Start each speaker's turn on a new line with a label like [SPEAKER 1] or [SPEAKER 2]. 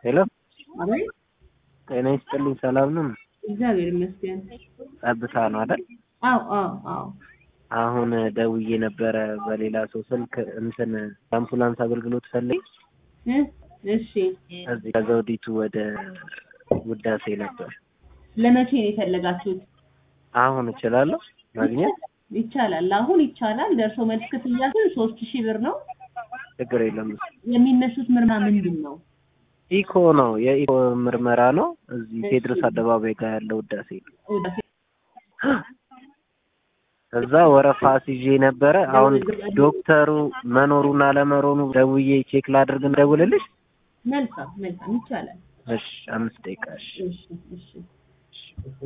[SPEAKER 1] ሄሎ
[SPEAKER 2] አቤት
[SPEAKER 1] ጤና ይስጥልኝ። ሰላም ነው?
[SPEAKER 2] እግዚአብሔር ይመስገን።
[SPEAKER 1] ጠብታ ነው አይደል?
[SPEAKER 2] አዎ አዎ አዎ
[SPEAKER 1] አሁን ደውዬ ነበረ በሌላ ሰው ስልክ እንትን የአምቡላንስ አገልግሎት ፈልግ
[SPEAKER 2] እ እሺ
[SPEAKER 1] እዚህ ከዘውዲቱ ወደ ውዳሴ ነበር።
[SPEAKER 2] ለመቼ ነው የፈለጋችሁት?
[SPEAKER 1] አሁን እችላለሁ ማግኘት?
[SPEAKER 2] ይቻላል። አሁን ይቻላል። ደርሶ መልስ ክፍያ ግን ሶስት ሺህ ብር ነው።
[SPEAKER 1] ችግር የለም።
[SPEAKER 2] የሚነሱት ምርመራ ምንድን ነው?
[SPEAKER 1] ኢኮ ነው የኢኮ ምርመራ ነው። እዚህ ቴድሮስ አደባባይ ጋር ያለው ውዳሴ ነው።
[SPEAKER 2] ውዳሴ
[SPEAKER 1] እዛ ወረፋ አስይዤ ነበረ። አሁን ዶክተሩ መኖሩን አለመኖሩ ደውዬ ቼክ ላድርግ እንደውልልሽ።
[SPEAKER 2] መልካም መልካም ይቻላል።
[SPEAKER 1] እሺ አምስት ደቂቃ እሺ።
[SPEAKER 2] እሺ እሺ